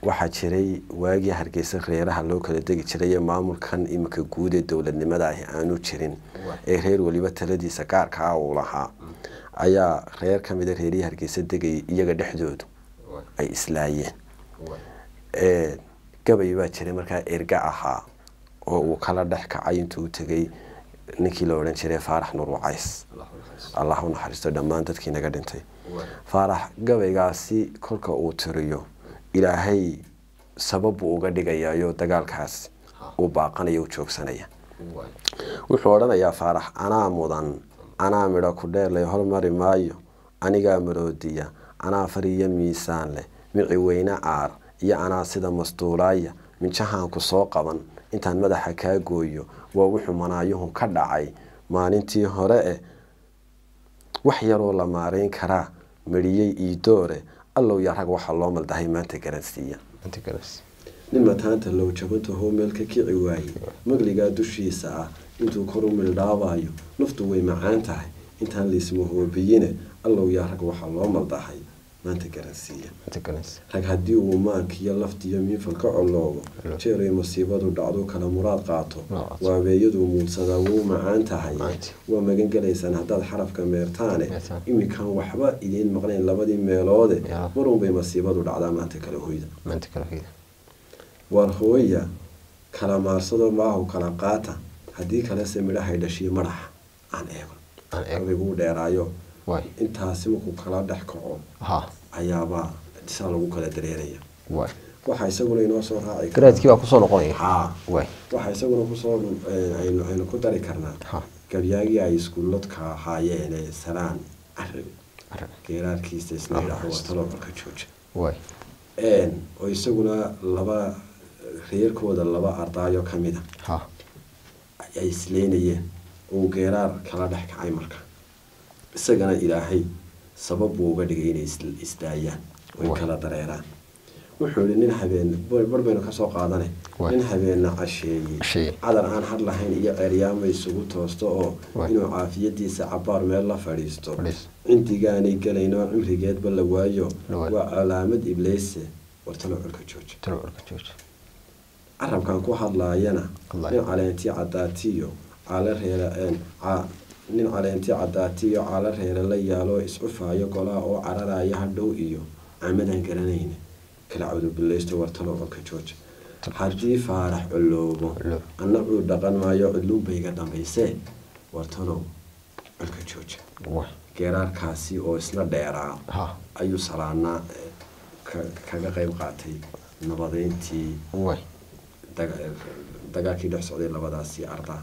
waxaa jiray waagii hargeysa reeraha loo kala degi jiray ee maamulkan iminka guud ee dowladnimada ahi aanu jirin ee reer weliba taladiisa gaarka ah uu lahaa ayaa reer ka mida reerihii hargeysa degayay iyaga dhexdoodu ay islaayeen gabay baa jiray markaa erga ahaa oo uu kala dhex kacay intuu u tegay ninkii la odhan jiray faarax nur wacays allah u naxariisto dhammaan dadkii naga dhintay faarax gabaygaasi kolka uu tiriyo ilaahay sabab buu uga dhigayayo dagaalkaas uu baaqanaya u joogsanaya wuxuu odhanayaa faarax anaa mudan anaa midho ku dheerlay hormari maayo anigaa maroodiya anaa fariyo miisaan leh mici weyne caar iyo anaa sida mastuulaaya minjahaanku soo qaban intaan madaxa kaa gooyo waa wuxuu manaayuhu ka dhacay maalintii hore eh wax yaroo la maarayn karaa mariyey iidoore allow yaa rag waxaa loo maldahay maanta garansiiya nin mataanta low jabantahoo meel ka kici waaye magligaa dushiisa ah intuu kor u mildhaabayo naftu way macaan tahay intaan laismahoobiyine allow yaa rag waxaa loo maldahay maanta garansiiya rag haddii uu maankiyo laftiyo miifal ka coloobo jeeray masiibadu dhacdu kala muraad qaato waabeeyaduu muudsadaa wuu macaan tahay waa magan gelaysaan haddaad xarafka meertaane iminkan waxba idiin maqnayn labadii meeloode marunbay masiibadu dhacdaa maanta kala hoyda waar hooya kala maarsado maahu kala qaata haddii kalese midhahay dhashiyo madaxa aan eego abiguu dheeraayo intaasi markuu kala dhex kaco ayaabaa saa lagu kala dareeraya waxaa isaguna inoo soo raaci garaadkiibaa kusoo noqonaya ha waxaa isaguna kusoo aynu ku dari karnaa gabyaagii ay iskuuladka ahaayeen ee salaan carabi geeraarkiisa isna yidhaahdo waa talobarka jooja oo isaguna laba reerkooda laba ardaayo ka mida ay isleynayeen uu geeraar kala dhex kacay marka isagana ilaahay sabab buu uga dhigay inay isdaayaan oy kala dareeraan wuxuu ihi nin habeen bar baynu kasoo qaadane nin habeenna casheeyey cadar aan had lahayn iyo ceryaama isugu toosto oo inuu caafiyadiisa cabaar meel la fadhiisto cindigaanay gelaynoo cimrigeedba la waayo waa calaamad ibleyse wartalo colka jooja carabkan ku hadlaayana nin caleentii cadaatiyo caala reera nin caleentii cadaatiyo caala reere la yaaloo iscufaayo golaa oo cararaya hadhow iyo camadaan garanayna kala cawdubileysto wartalo colka jooja haddii faarax coloobo anna cuu dhaqan maayo cudluunbayga dambaysee wartalow colka jooja geeraarkaasi oo isna dheeraa ayuu salaanaa kaga qeyb qaatay nabadeyntii dagaalkii dhex socday labadaasi ardaa